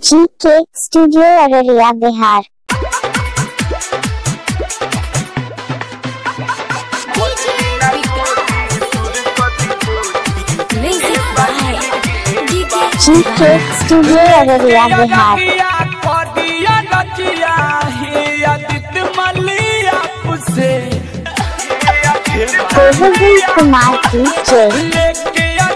GK Studio Araria Bihar. GK Studio Araria Bihar. Govind Kumar DJ.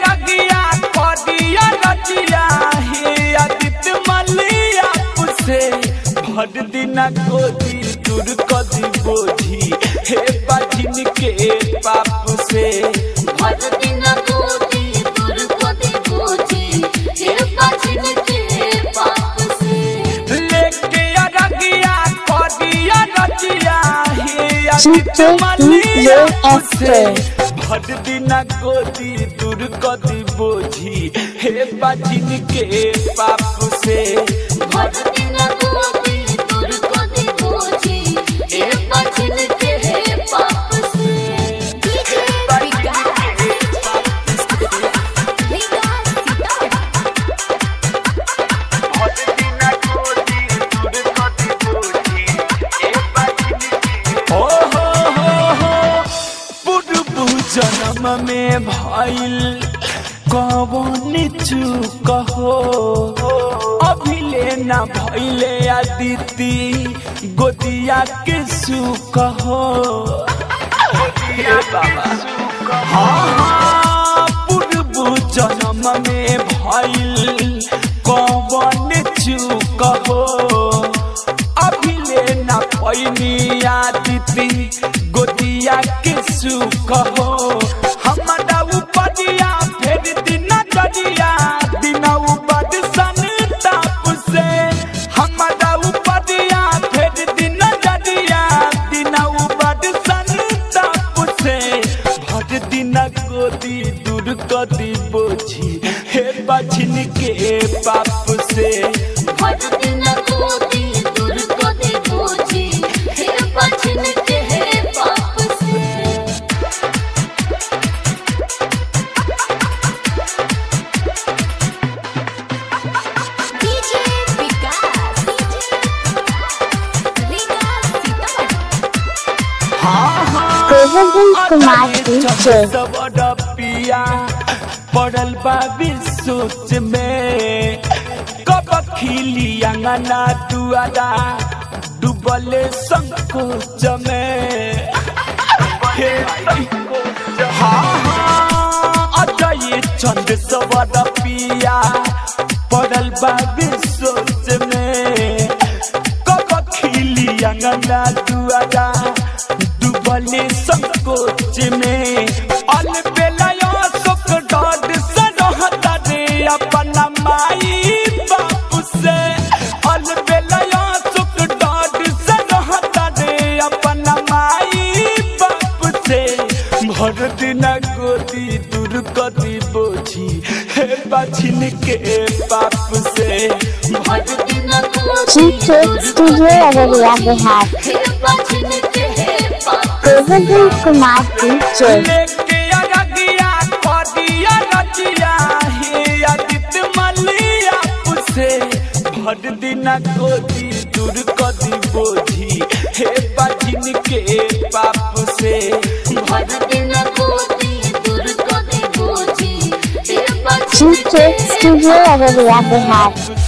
भर दिना गोदी दूर कदी बोझी हे बाजिन के पाप से लेके अरगिया कदिया रचिया हे GK से DJSK. भर दिना गोदी दूर कदी बोझी हे बाजिन के पाप से भर दिना गोदी दूर कदी बोझी हे बाजिन हो हो हो हो पूर्व जन्म में भइल कवन चूक हो अभिले न भइले अदिति गोदिया के सुख हो हे बाबा हाँ हाँ पूर्व जन्म में भइल कवन चूक हो अभिले न पैनी आदिति गोदिया के सुख हो हमरा उपदिया फेर दिन जदिया दिन उपद सन ताप से हमरा उपदिया फेर दिन जदिया दिन उपद सन ताप से भर दिन गोदी दूर कदी बोझी हे बछिन के पाप से हाँ हाँ Govind Kumar DJ. पिया पड़ल बा सोच में कब खिली अंगना दुआरा डूबल संकोच में हे हाँ हाँ अजय चंद सवर पिया पड़ल बा सोच में कब खिली अंगना दुआरा डूबले संकोच में अल बेलायो सुख डॉड से रहता रे अपना माई बाप से अल बेलायो सुख डॉड से रहता रे अपना माई बाप से भर दिन गोदी दूर कदी बोझी हे बछिन के पाप से भर GK Studio Araria Bihar. Govind Kumar DJ. लेके अरगिया कदिया रचिया हे अदित मलिया पुसे भर दिना गोदी दूर कदी बोझी हे बाजिन के पाप से GK Studio Araria Bihar.